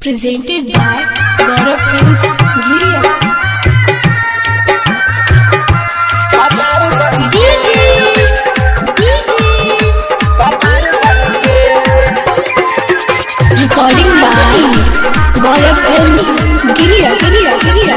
presented by Gaurav Films Giria. Recording by Gaurav Films Giria, Giria, Giria.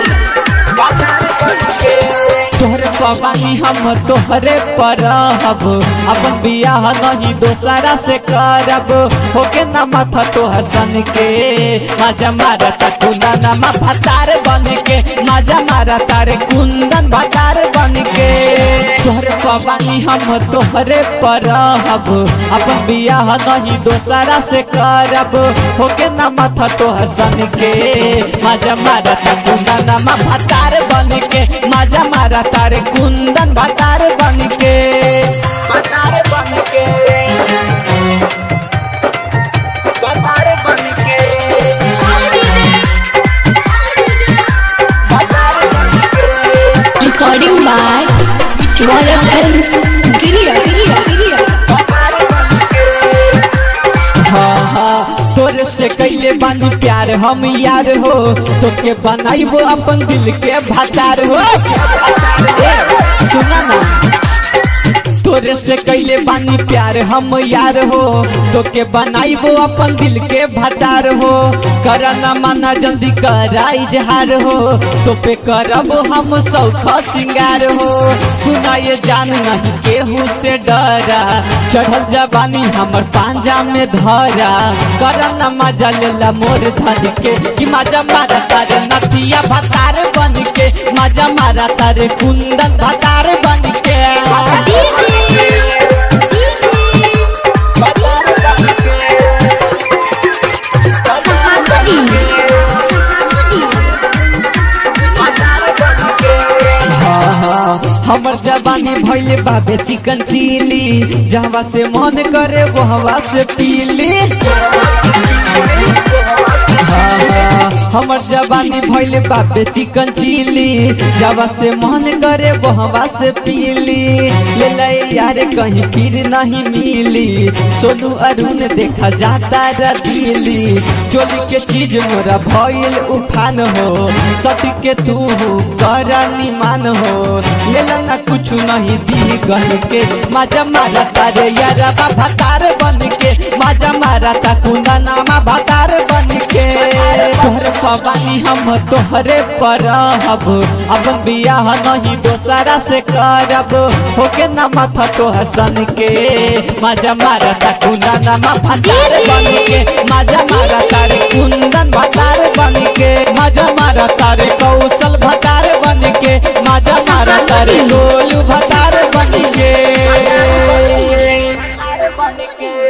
तोहरे पवानी हम तोहरे पर हब अपन बियाह नहीं दोसरा से करब होके ना माथा तोहर सन के मजा मारा कुंदन मा भतार बन के मजा मारा तारे कुंदन भतार बन के तोहरे पवानी हम तोहरे पर हब अपन बियाह नहीं दोसरा से करब होके ना माथा तोहर सन के मजा मारा कुंदन मा भतार बन के मजा मारा तारे कुंदन भतार बन के भतार बन के भतार बन के भतार बन के Recording by Gaurav Films Giria, Giria, Giria. हाँ हाँ तोरे से कैले बानी प्यार हम यार हो तोके बनाइबो अपन दिल के भतार हो ए, सुना ना तोरे से कैले बानी प्यार हम यार हो तोके बनाइबो अपन दिल के भतार हो करना माना जल्दी करा इजहार हो तो पे करब हम सौख सिंगार हो सुना ये जान नहीं केहू से डरा चढ़ल जवानी हमर पांजा में धरा करना मजा लेला मोर धन के कि मजा मारा तारे नथिया भतार बन के मजा मारा तारे कुंदन भतार बन के भतार बन के हाँ, हाँ, हमर जवानी भैले बाबे चिकन चिली जहवा से मन करे वो हवा से पीली हाँ, हाँ, हमर जवानी भैले बाबे चिकन चिली जवा से मन करे वो हवा से पीली ले ले यार कहीं फिर नहीं मिली सोनू अरुण देखा जाता रतीली चोली के चीज मोरा भइल उफान हो सटी के तू कर निमान हो ले ला ना कुछ नहीं दी गन के मजा मारा तारे यारा भतार बन के मजा मारा ता कुंदा नामा भतार बन के तोहरे पवानी हम तोहरे पर हब अब बियाह नहीं दोसरा से करब होके ना माथा तोहर सन के मजा मारा ता कुंदा नामा भतार बन के मजा मारा तारे कुंदन भतार बन के मजा मारा तारे कौशल भतार बन के मजा मारा तारे गोलू भतार बन के बन के